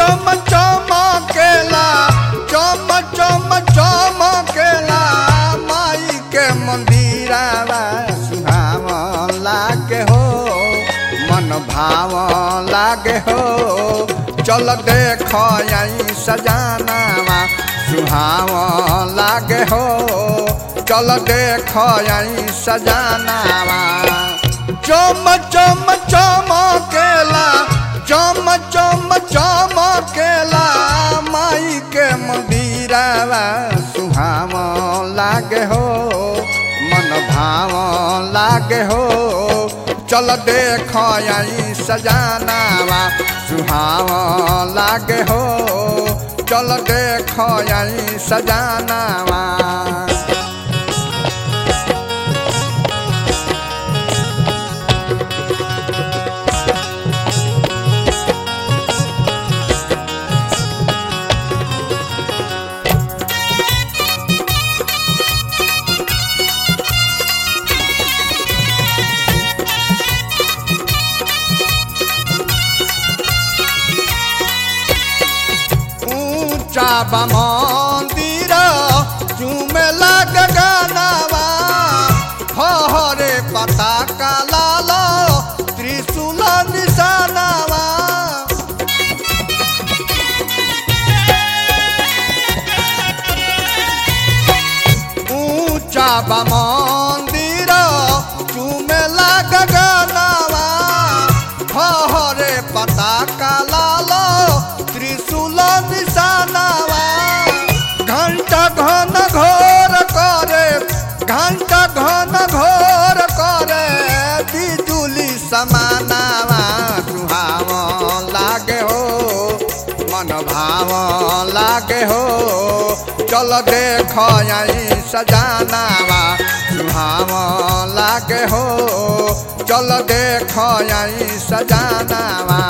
चम चमकेला चम चम चमकेला माई के मंदिरावा सुहाव लागे हो मन भाव लागे हो चल देख आई सजानावा सुहाव लागे हो चल देख आई सजानावा चम चम चमकेला चम चम चमकेला माई के मंदिरावा सुहाव लागे हो मन भाव लागे हो चल देख आई सजानावा सुहाव लागे हो चल देख आई सजानावा ऊंचा बा मंदिर चूमे लग गानावा हरे पता का लाल त्रिशूल निशानावा ऊंचा बा मंदिर चूमे लग गानावा हरे पता का लाल त्रिशूल निशानावा घंटा घन घोर करे घंटा घन घोर करे बिजुली समानावा सुहाव लागे हो मन भाव लागे हो चल देख आई सजानावा सुहाव लागे हो चल देख आई सजानावा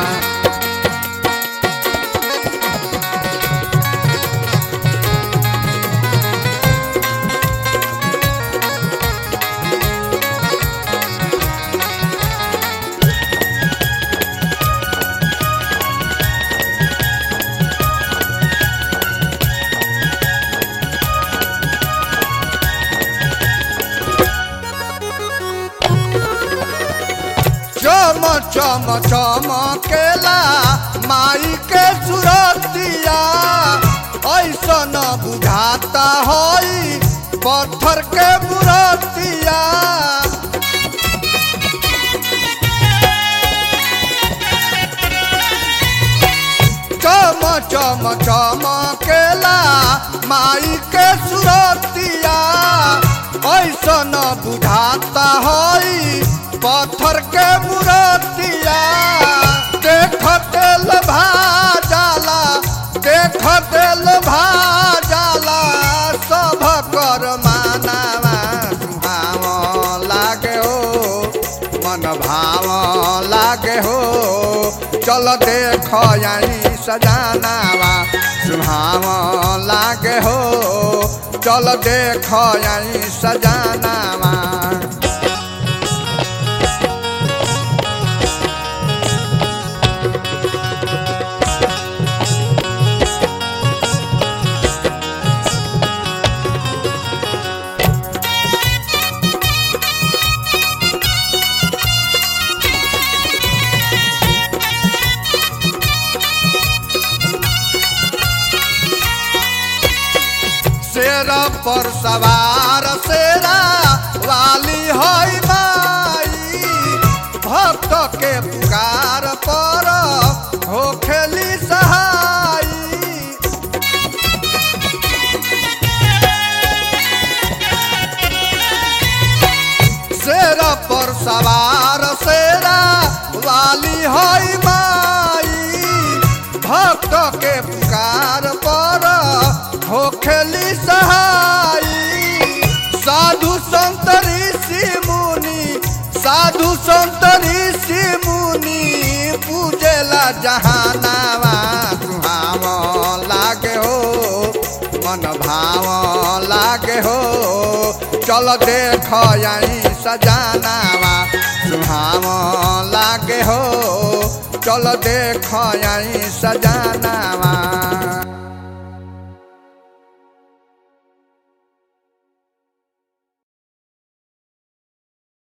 चम चम चमकेला माई के सुरतिया ऐसन बुझाता हई पत्थर के बुरतिया चम चम चमकेला माई के सुरतिया ऐसन बुझाता हई पत्थर के मूर्तिया देख तेल भाजाला देख तेल भाजाला सब कर मानावा सुहाव लागे हो मन भाव लागे हो चल देख आई सजानावा सुहाव लागे हो चल देख आई सजानावा शेर पर सवार शेरा वाली हई माई भक्त के पुकार पर हो खेली सहाई शेर पर सवार शेरा वाली हई माई भक्त के पुकार पर हो खेली सहाई साधु संत ऋषि मुनि साधु संत ऋषि मुनि पूजेला जहानावा सुहाव लागे हो मन भाव लागे हो चल देख आई सजानावा सुहाव लागे हो चल देख आई सजानावा